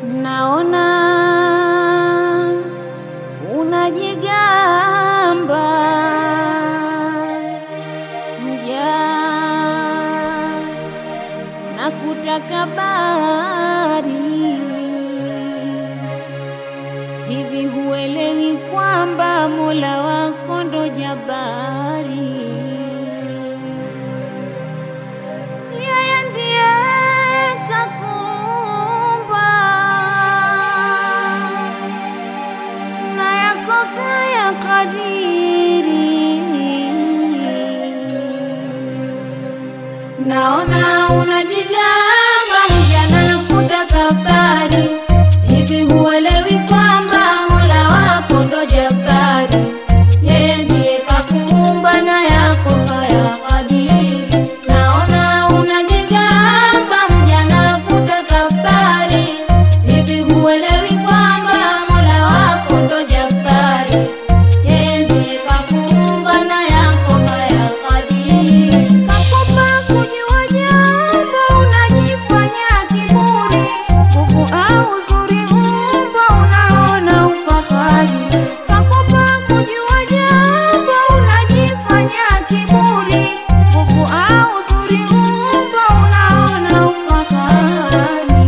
Naona unajigamba mja na kutakabari, hivi huelewi kwamba Mola wako ndo jabari? Yeye ndiye kakuumba na yako kaya kadiri. Naona unajigamba mjana kutakabari, hivi huelewi kwamba Mola wako ndo jabari? Yeye ndiye kakuumba na yako kaya kadiri. Naona unajigamba mjana kutakabari, hivi huelewi kwamba Mola wako ndo jabari? Yeye ndiye kakuumba na yako kaya kadiri. Kakupa kujua jambo unajifanya kiburi, nguvu au uzuri umbo unaona ufahari. Kakupa kujua jambo unajifanya kiburi, nguvu au uzuri umbo unaona ufahari.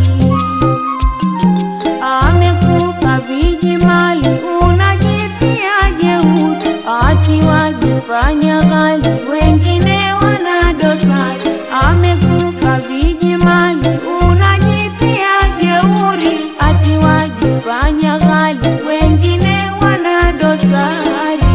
Amekupa viji mali unajitia jeuri, ati wajifanya ghali, wengine wana dosari. Amekupa viji mali unajitia jeuri, ati wajifanya ghali, wengine wana dosari.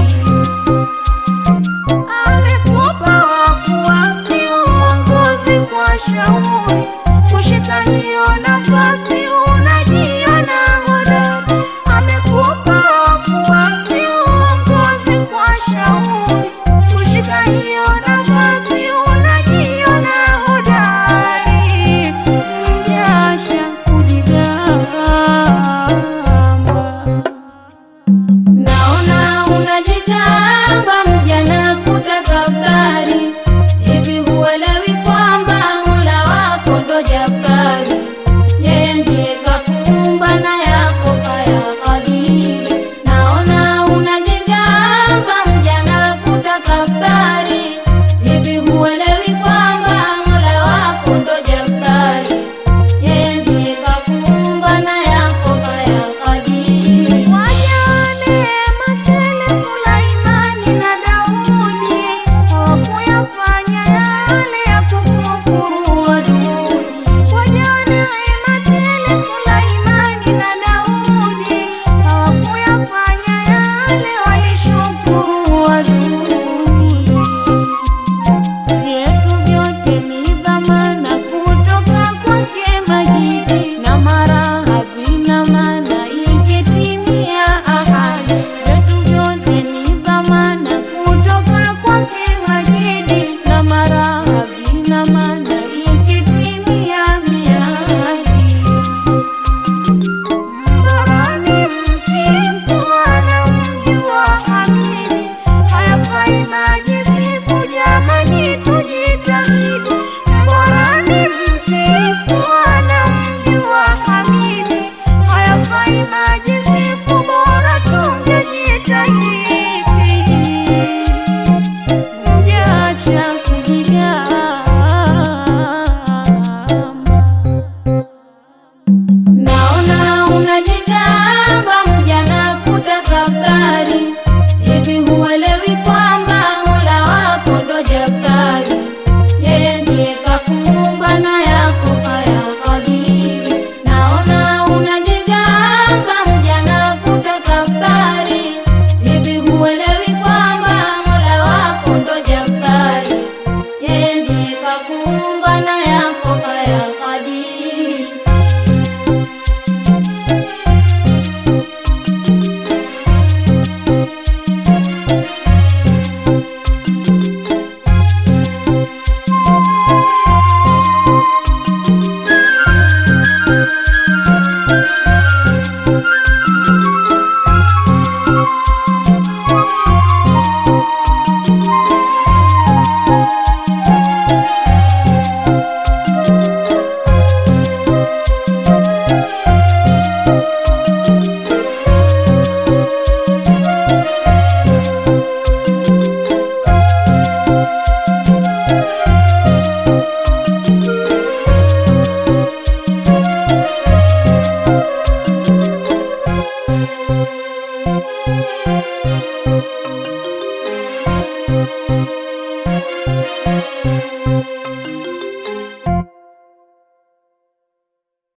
Amekupa wafuasi uongozi kwa shauri, kushika hiyo nafasi unajiona hodari. Amekupa wafuasi uongozi kwa shauri, kushika hiyo nafasi unajiona hodari. Mjasha kujigamba Naona unajitamba mjana kutakabari, hivi huelewi kwamba Mola wako ndo jabari? Yeye ndiye kakuumba na yako kaya kadiri. Naona unajigamba mjana kutakabari, hivi huelewi kwamba Mola wako ndo jabari? Yeye ndiye kakuumba na yako kaya kadiri. Wajane matele Sulaimani na Daudi hawakuyafanya yale ya kukufuru adui. Wajane